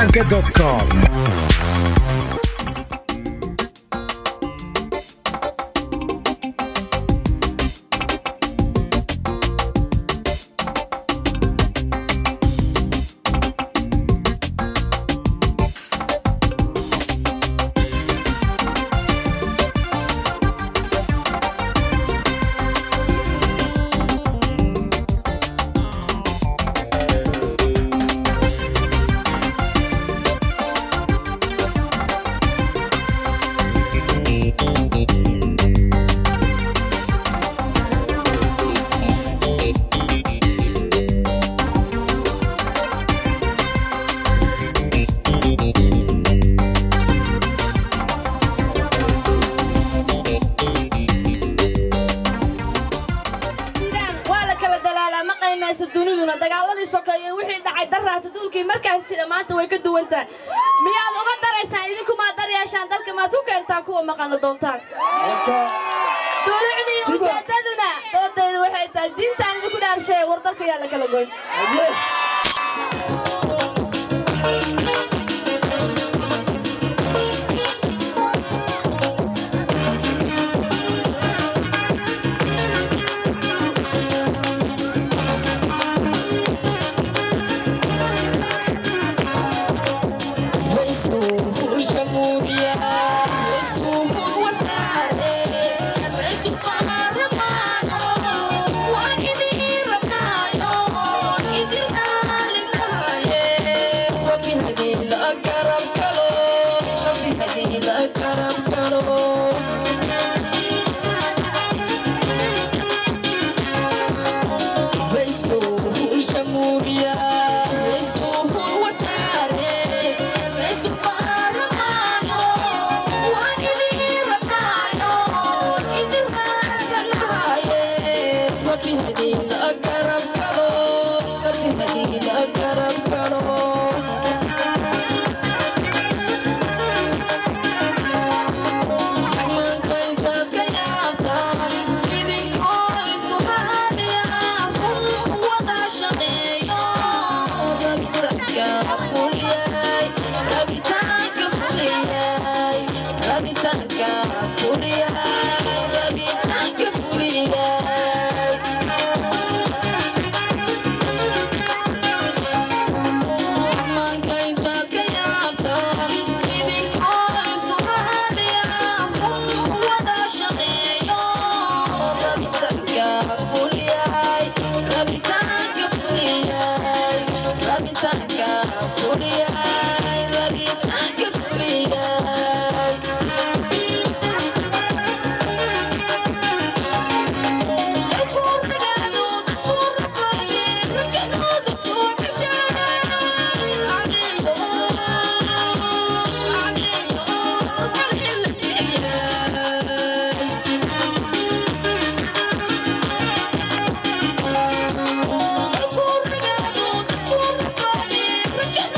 anchor.com suudaan waa la kala dalaalaa ma qaymaysa duniduna dagaaladii sokeeye wixii dhacay daraata duulkii markaas jira maanta way ka duwan tahay miyaad uga daraysaan idinkumaad daryeeshaan dalka maad ku keentaan kuwa maqana doontaan dulucdii ujeedaduna doodaydu waxay tahay diintaan idinku dhaarsheeye war dalka yaa la kala goyn Thank you.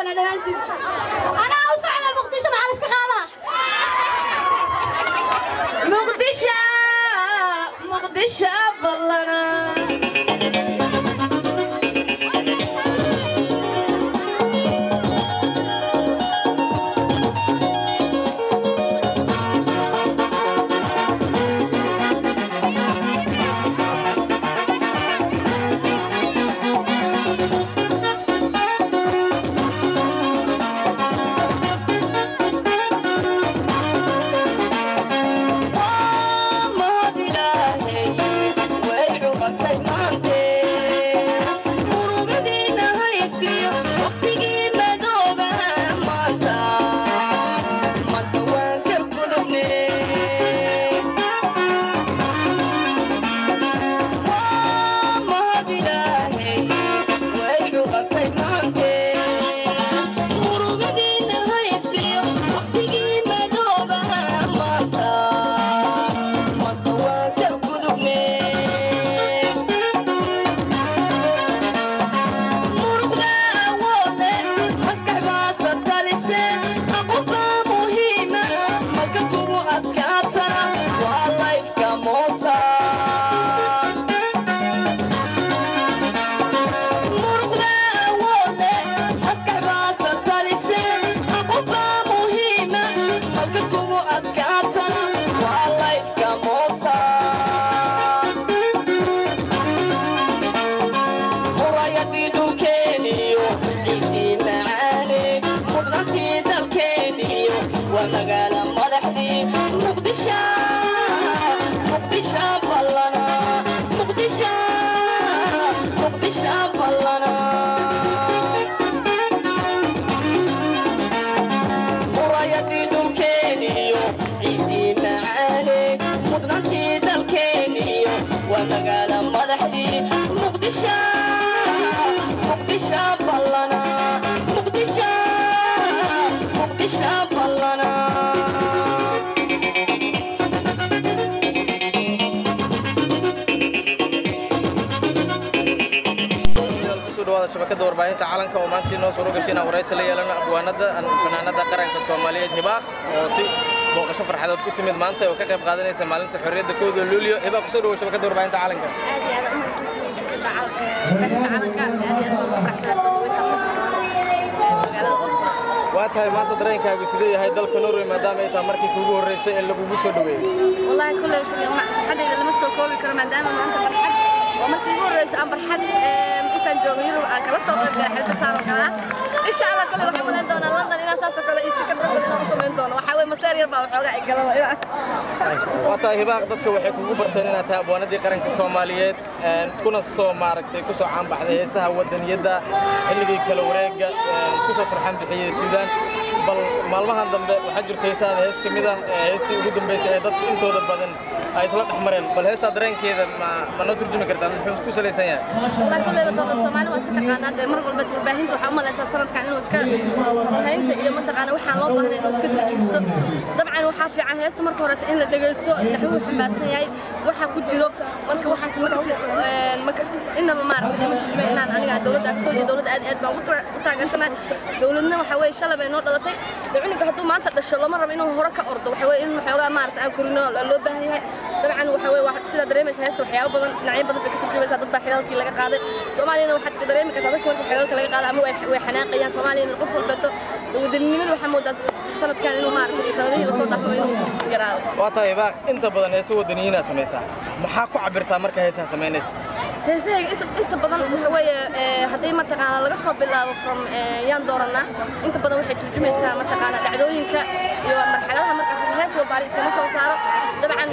ballana dhammaantiin anaa u socda muqdisho maxaa iska qaadaa muqdisho muqdisho ballana shabakada warbaahinta calanka oo maanta inoo suuro gashay inaan waraysi la yeelano abwaanada fanaanada qaranka soomaaliyeed hibaaq oo si booqasho farxadood ku timid maanta oo ka qayb qaadanaysa maalinta xorriyadda kooda luulyo hibaaq kusoo dhawo shabakada warbaahinta calanka waa tahay maanta dareenkaagu sidee yahay dalka norway maadaama ay tahay markii kuugu horreysay ee lagugu soo dhaweeyey والله كل حديد لما سو كوبي كرا ما دام ما انت برحد وما تيجي وريس ام برحد انت جوغ يرو ان كلا سو قيب غير حلقه صار كلا ان شاء الله كل waxay maleen doona london ina saas kale isi ka dad inaan sameyn doono waxa way maseer yar baa waxooga ay galada ina waa tahay hibaaq dadka waxay kugu barteen inaad tahay abwaanadii qaranka soomaaliyeed kuna soo maaragtay kusoo caanbaxday heesaha wadaniyadda xilligii kala wareega kusoo farxan bixiyey suudaan bal maalmahan dambe waxaa jirta heesaada hees ka mid ah heestii ugu dambeysay ee dadka intooda badan ay isla dhex mareen bal heestaa dareenkeeda ma ma noo turjumi kartaa muxuu ku salaysan yahay والله كل ما دولة Soomaali waa iska taqaanaa de mar walba warbaahinta waxa u malaysaa sanadkan inuu iska haynta iyo mataqaana waxaan loo baahnay inuu iska turjumsto dabcan waxaa fiican heesta marka hore in la dhageysto naxwu xambaarsan yahay waxa ku jiro marka waxaas marka inaba maaragtay ma turjumay inaan aniga dowladda ka soo dowladda aad aad baan ugu taageersanaa dowladna waxa weeye shalay bay noo dhalatay cunuga hadduu maanta dhasho lama rabo inuu hore ka ordo waxa weeye in waxoogaa maaragtay aan korino loo baahan yahay dabcan waxa weeye sidaa dareemaysa heesta waxyaabo badan dhinacyo badan bay ka turjumaysaa dad baa xilaalkii laga qaaday soomaaliyana waxaad ka dareemi kartaa dadka marka xilaalka laga qaado ama way xanaaqayaan soomaaliyana qof walbato wadaninimada waxaa moodaa sanadkan inuu maaragtay sanadihii lasoo dhaafo inuu yaraado waa tahay hibaaq inta badan heeso wadaniyiinaad samaysaa maxaa ku cabirtaa marka heesaha samaynaysa heesahayga inta badan waxa weeye haddii mataqaana laga soo bilaabo from yaan dooranaa inta badan waxay turjumaysaa mataqaana dhacdooyinka iyo marxaladaha markaas hees walbaari iskama soo saaro dabcan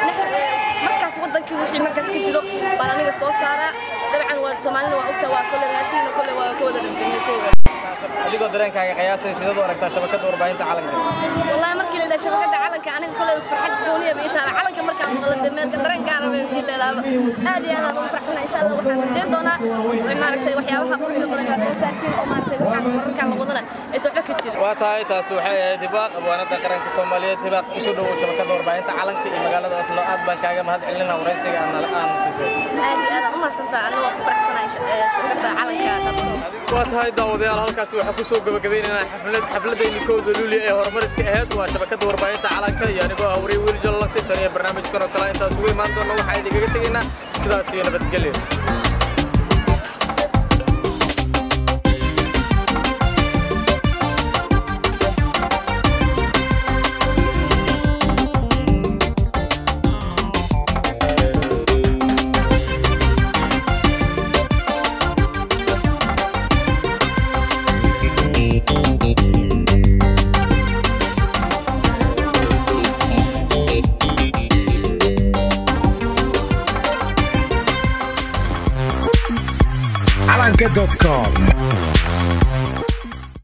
markaas wadankii wixii markaas ka jiro baan aniga soo saaraa dabcan waa soomaalina waa ogta waa kole raasiina kole waa ka wada dhintay adigoo dareenkaaga qiyaasay sidaad u aragtaa shabakada warbaahinta calanka wallahi markii la yidhaha shabakada calanka aniga kole farxad gooniya bay taala calanka markaan maqla de meelka dareen gaara bay ii leedaaba aad iyo aad aan ugu faraxsana insha allah waxaan rajeyn doonaa maaragtay waxyaabaha quruxda badan inaad soo saartiin oo maaragtay waxaan wararkaan la wadana aysan waxba ka jirin waa tahay taasi waxay ahayd hibaaq abwaanada qaranka soomaaliyeed hibaaq kusoo dhawow shabakada warbaahinta calanka iyo magaalada oslo aad baan kaaga mahad celinaa waraysiga aan aan siisay aad iyo aad aan u mahadsantaa anigoo ku faraxsanaa insha shirkadda calanka dadka waa tahay daawadayaal halkaasi waxaa ku soo gabagabaynaynaa xaflad xafladayni kowda luuli ee horumariska ahayd waa shabakadda warbaahinta calanka iyo anigoo ah wariye wiil jallasi tan iyo barnaamijkan oo kale intaas ugu imaan doona waxaa idinkaga tegaynaa sidaas iyo nabadgelyo calanka.com